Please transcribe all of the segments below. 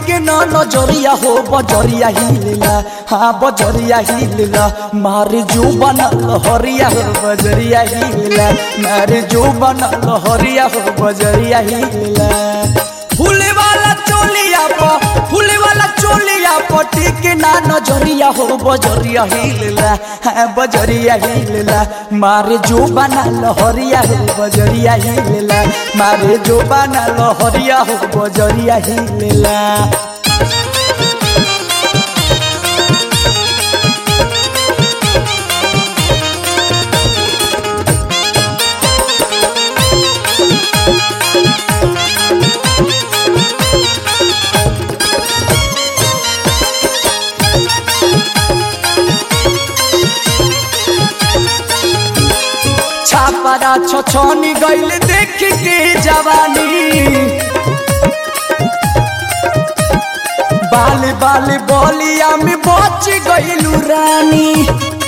के न नजरिया हो बजरिया हिलेला हाँ बजरिया हिलेला मारे जो बनल हरिया हो बजरिया हिलेला मारे जो बनल हरिया हो बजरिया हिलेला फूले वाला चोलिया प फूले वाला चोलिया पटी के ना नजरिया हो बजरिया हिलेला हाँ बजरिया हिलेला मारे जो बना लहरिया हो बजरिया हिलेला मारे जो बना लहरिया हो बजरिया हिलेला छापरा छछनी गइल देख के जवानी बाल बाल बलिया में बच गइलू रानी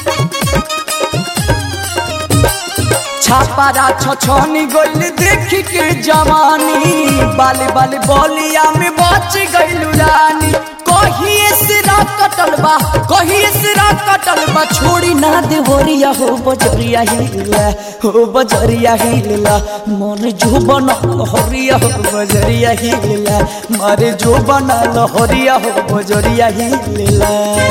छापरा छछनी गइल देख के जवानी बाल बाल बलिया में बच गइलू रानी कहिए सिरा कटल बा कहिए सिरा कटल बा छोड़ी ना दे होरिया हो बजरिया हिला हो बजरिया हिला मोर जो बना हरिया हो बजरिया हिला मारे जो बना हरिया हो बजरिया हिला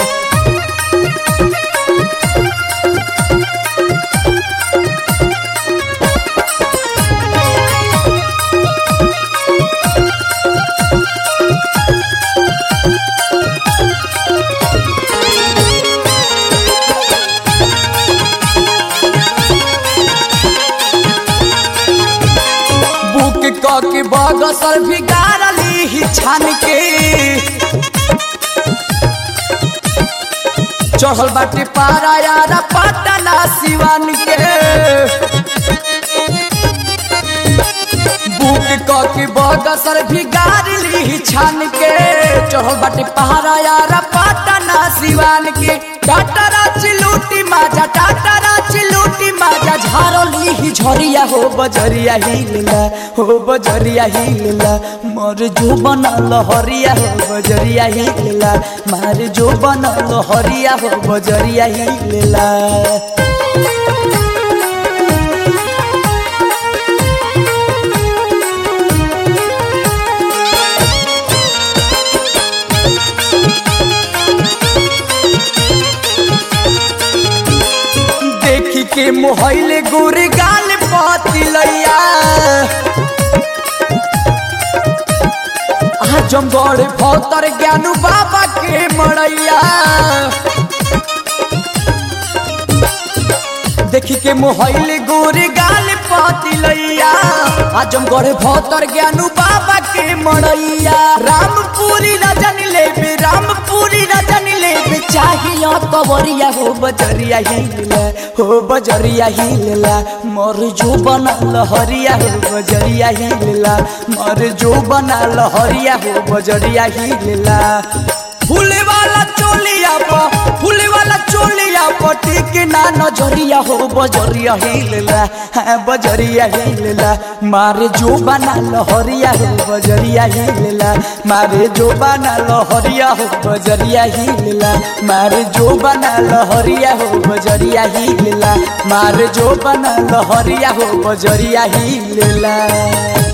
बुक क के बगसर भी गारली ही छान के चढ़ल बाटे पारा यारा पटना सिवान के बुक क के बगसर भी गारली ही छान के चढ़ल बाटे पहाड़ा यारा पटना सिवान के टाटरा चिलूटी माजा टाटरा चिलूटी माजा झारली ही झरिया हो बजरिया हिलला हो बजरिया हिलला मोर जो बनल हरिया हो बजरिया हिलला मार जो बनल हरिया हो बजरिया हिलला देखी के मोहले गोरे गाल पातिलैया आजमगढ़ भौतर ज्ञानू बाबा के मड़ैया देखी के मोहले गोरे गाल पातिलैया आजमगढ़ भौतर ज्ञानू बाबा के मड़ैया रामपुरी रजन लेबे रामपुरी रजन लेबे चाहिए कवरिया हो बजरिया हिलला हो बजरिया हिलला मोर जो बनल हरिया हो बजरिया हिलला मोर जो बनल हरिया हो बजरिया हिलला फूले वाला चोलिया प फूले वाला चोलिया पटी के ना नजरिया हो बजरिया हिलला हाँ बजरिया हिलला मारे जो बना लहरिया हो बजरिया हिलला मारे जो बना लहरिया हो बजरिया हिलला मारे जो बना लहरिया हो बजरिया हिलला मारे जो बना लहरिया हो बजरिया हिलला